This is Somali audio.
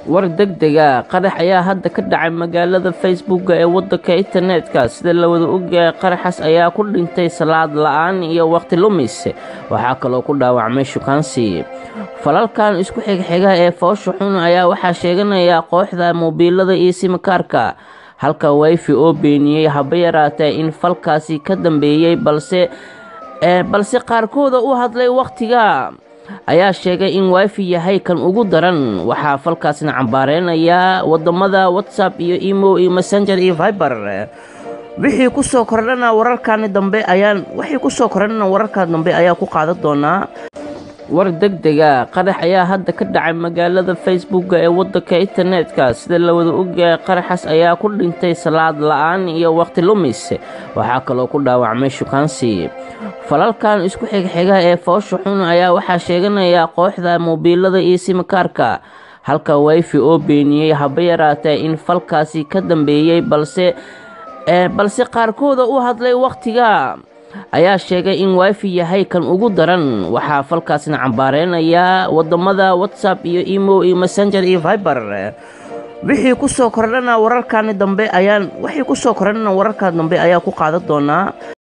war degdega qarax ayaa hadda ka dhacay magaalada facebooka ee wadanka internetka sida la wada ogyahay qaraxaas ayaa ku dhintay salaad la-aan iyo waqti lumis waxaa kaloo ku dhaawacmay shukaansi falalkan isku xigxiga ee foosha xun ayaa waxaa sheeganaya kooxda mobiilada iyo simikaarka halka wifi oo beeniyey haba yaraatee in falkaasi ka dambeeyey balse balse qaarkooda u hadlay wakhtiga ayaa sheegay in wifi yahay kan ugu daran waxaa falkaasna cambaareynaya wadamada whatsapp iyo emo iyo messenger iyo viber wixii kusoo kordhana wararkani dambe ayaan wixii kusoo kordhana wararkan dambe ayaa ku qaadan doonaa war degdega qarax ayaa hadda ka dhacay magaalada facebooka ee wadanka internetka sida la wada ogyahay qaraxaas ayaa ku dhintay salaad la-aan iyo waqti lumis waxaa kaloo ku dhaawacmay shukaansi falalkan isku xigxiga ee foosha xun ayaa waxaa sheeganaya kooxda mobiilada iyo simikaarka halka wifi oo beeniyey haba yaraatee in falkaasi ka dambeeyey balse balse qaarkooda u hadlay wakhtiga ayaa sheegay in wifi yahay kan ugu daran waxaa falkaasna cambaareynaya wadamada whatsapp iyo emo iyo messenger iyo viber wixii kusoo kordhana wararkani dambe ayaan wixii kusoo kordhana wararkan dambe ayaa ku qaadan doonaa